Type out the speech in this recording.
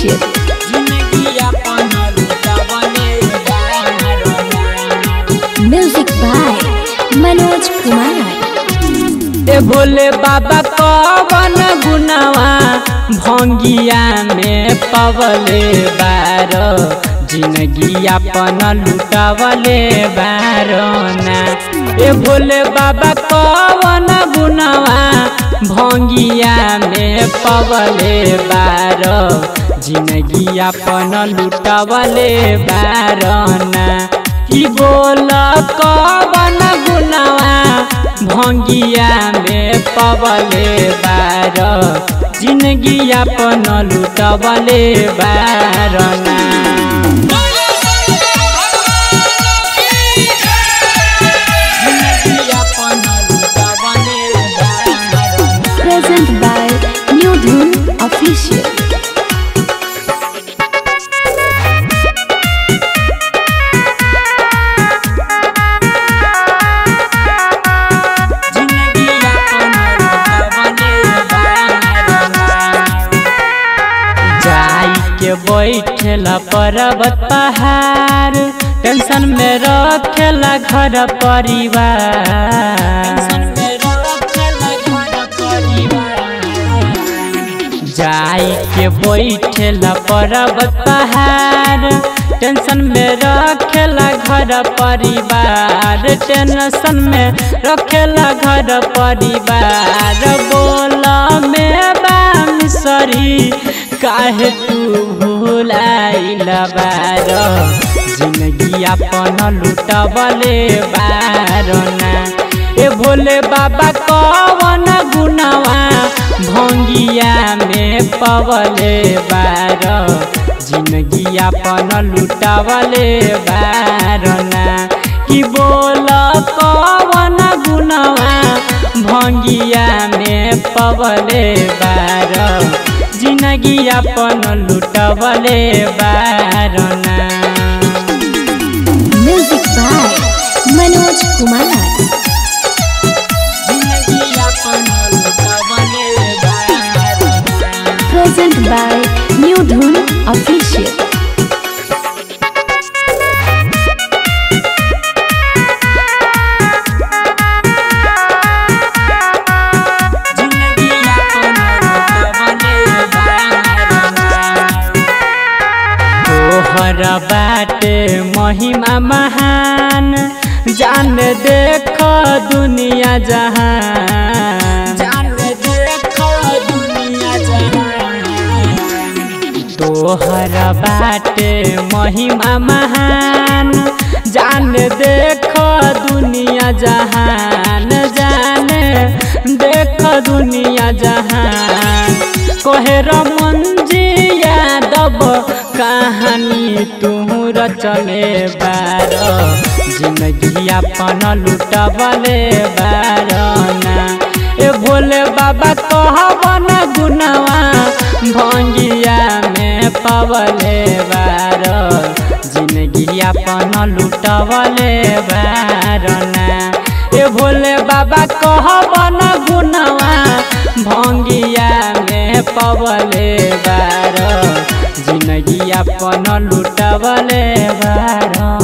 Official. जिंदगी अपन लुटावले Barna Music by Manoj Kumar. ए भोले बाबा कवन गुनावा भंगिया में पवले बार जिंदगी अपन लुटावले बारना ए भोले बाबा कवन गुनावा भंगिया में पवले बार जिंदगी अपन लुटावले बारना की बोल कवन गुनावा भंगिया में पवले बार जिंदगी अपन लुटवले बारना जिंदगी अपन लुटवले Barna Present by New Dhun Official. जिंदगी अपन लुटवले बारना जाई के बैठेला पर्वत पहाड़ टेंशन में रखेला घर परिवार जाई के बैठेला पर्वत पहाड़ टेंशन में रखेला घर परिवार टेंशन में रखेला घर परिवार बोल में बांसरी काहे तू भूलाइल बार जिंदगी अपन लुटबले बारना ए भोले बाबा कवन गुनावा भंगिया में पवले बार जिंदगी अपन लुटावले बारना कि बोल कवन गुनावा भंगिया में पवले बार जिंदगी अपन लुटवले Barna Music by Manoj Kumar. जिंदगी अपन लुटवले Barna Present by New Dhun Official. जिंदगी अपन लुटवले बारना तोहर बाटे महिमा महान जान देख दुनिया जहान जान देख दुनिया जहान तोहर बाटे महिमा महान जान देख दुनिया जहान जान देख दुनिया जहान कोहर मंजी यादव कहानी तू रचले बार जिंदगी अपन लुटबले बारना ए भोले बाबा कहबन गुनवा भंगिया में पवले बार जिंदगी अपन लुटबले बारना ए भोले बाबा कहबन गुनवा भंगिया में पवले बार जिंदगी अपन लुटबले बार